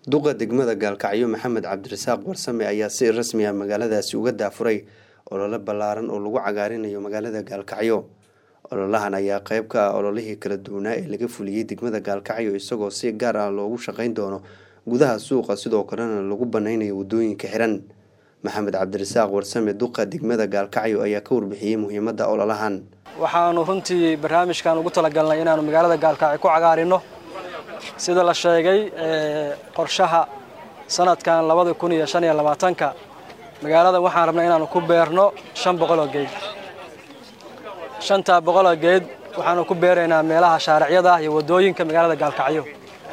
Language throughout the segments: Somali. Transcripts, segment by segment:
duqa degmada gaalkacyo maxamed cabdirasaaq warsame ayaa si rasmi ah magaaladaasi uga daafuray olole ballaaran oo lagu cagaarinayo magaalada gaalkacyo ololahan ayaa qeyb ka ah ololihii kala duwanaa ee laga fuliyey degmada gaalkacyo isagoo si gaar ah loogu shaqeyn doono gudaha suuqa sidoo kalena lagu baneynayo wadooyinka xiran maxamed cabdirasaaq warsame duqa degmada gaalkacyo ayaa ka warbixiyey muhiimadda ololahan waxaanu runtii barnaamijkan ugu talagalnay inaanu magaalada gaalkacyo ku cagaarino sida la sheegay qorshaha sanadkan labada kun iyo shan iyo labaatanka magaalada waxaan rabnay inaanu ku beerno shan boqoloo geed shantaa boqoloo geed waxaanu ku beeraynaa meelaha shaaricyada ah iyo waddooyinka magaalada gaalkacyo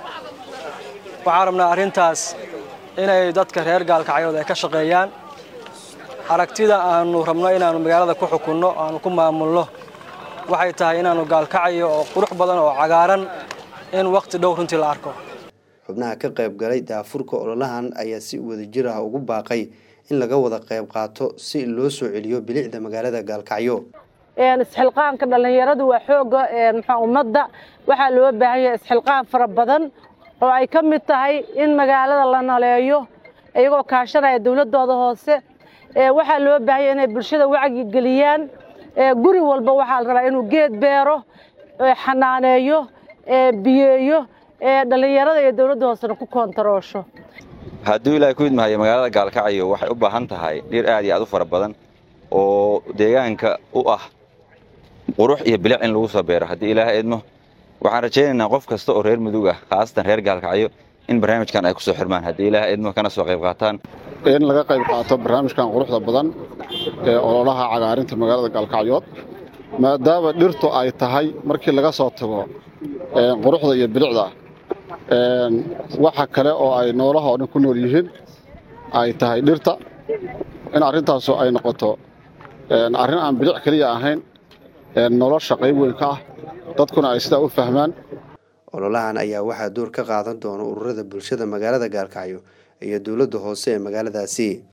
waxaan rabnaa arrintaas inay dadka reer gaalkacyood ay ka shaqeeyaan aragtida aanu rabno inaanu magaalada ku xukunno aanu ku maamulno waxay tahay inaanu gaalkacyo oo qurux badan oo cagaaran in wakhti dhow runtii la arko xubnaha ka qayb galay daafurka ololahan ayaa si wadajir ah ugu baaqay in laga wada qayb qaato si loo soo celiyo bilicda magaalada gaalkacyo isxilqaanka dhallinyaradu waa xooga mxua ummadda waxaa loo baahan yahay isxilqaan fara badan oo ay ka mid tahay in magaalada la naleeyo iyagoo kaashanaya dowladooda hoose waxaa loo baahan yahay inay bulshada wacyi geliyaan guri walba waxaa la rabaa inuu geed beero xanaaneeyo biyeeyo dhallinyarada iyo dowladda hoosena ku koontaroosho hadduu ilaahay ku idmahayo magaalada gaalkacyo waxay u baahan tahay dhir aad iyo aad u fara badan oo deegaanka u ah qurux iyo bilic in lagu soo beero haddii ilaahay idmo waxaan rajaynaynaa qof kasta oo reer mudug ah khaasatan reer gaalkacyo in barnaamijkan ay ku soo xirmaan haddii ilaahay idmo kana soo qayb qaataan in laga qayb qaato barnaamijkan quruxda badan ee ololaha cagaarinta magaalada gaalkacyood maadaama dhirtu ay tahay markii laga soo tago quruxda iyo bilicda waxa kale oo ay noolaha oo dhan ku nool yihiin ay tahay dhirta in arrintaasu ay noqoto arrin aan bilic keliya ahayn nolosha qayb weyn ka ah dadkuna ay sidaa u fahmaan ololahan ayaa waxaa door ka qaadan doona ururada bulshada magaalada gaalkacyo iyo dowladda hoose ee magaaladaasi